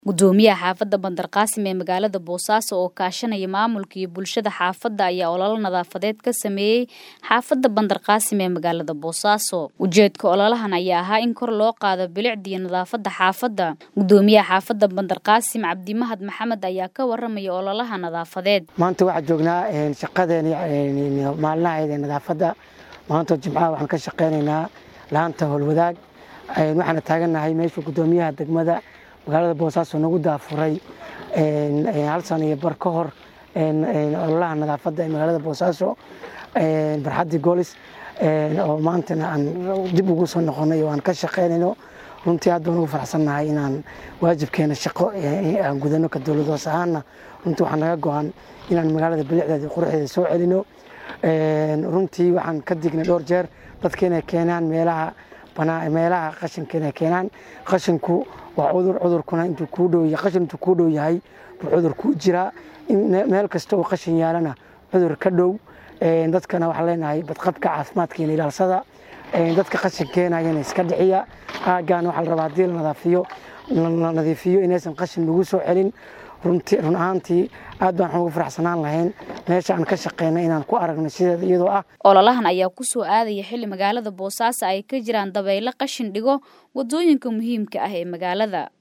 gudoomiyaha xaafadda bandarqaasim ee magaalada boosaaso oo kaashanaya maamulka iyo bulshada xaafadda ayaa ololo nadaafadeed ka sameeyey xaafadda bandarqaasim ee magaalada boosaaso ujeedka ololahan ayaa ahaa in kor loo qaado bilicdiyo nadaafadda xaafadda gudoomiyaha xaafadda bandarqaasim cabdimahad maxamed ayaa ka waramaya ololaha nadaafadeed maanta waxaa joognaa shaqadeeni maalinaheeda nadaafadda maanta jimcaha waxaan ka shaqeynaynaa laanta howlwadaag waxaana taagannahay meesha gudoomiyaha degmada magaalada boosaaso nagu daafuray hal sano iyo bar ka hor ololaha nadaafadda ee magaalada boosaaso barxaddii goolis oo maantana aan dib ugu soo noqonay oo aan ka shaqeynayno runtii aad baan ugu faraxsannahay inaan waajibkeena shaqo aan gudano ka dowlad hoos ahaanna runtii waxaa naga go-an inaan magaalada bilicdeeda quruxdeeda soo celino runtii waxaan ka dignay dhowr jeer dadka inay keenaan meelaha meelaha qashinka inay keenaan qashinku waa cudur cudurkuna intuu kuu dhow qashin intuu kuu dhow yahay buu cudur kuu jiraa meel kasta oo qashin yaalana cudur ka dhow dadkana waxaan leenahay badqabka caafimaadkiina ilaalsada dadka qashin keenayana iska dhiciya aaggaana waxaa la rabaa haddii la nadaafiyo la nadiifiyo inaysan qashin lagu soo celin runtii run ahaantii aad baan waxaan ugu faraxsanaan lahayn meesha aan ka shaqeyna inaan ku aragno sideeda iyadoo ah ololahan ayaa ku soo aadaya xilli magaalada boosaaso ay ka jiraan dabaylo qashin dhigo waddooyinka muhiimka ah ee magaalada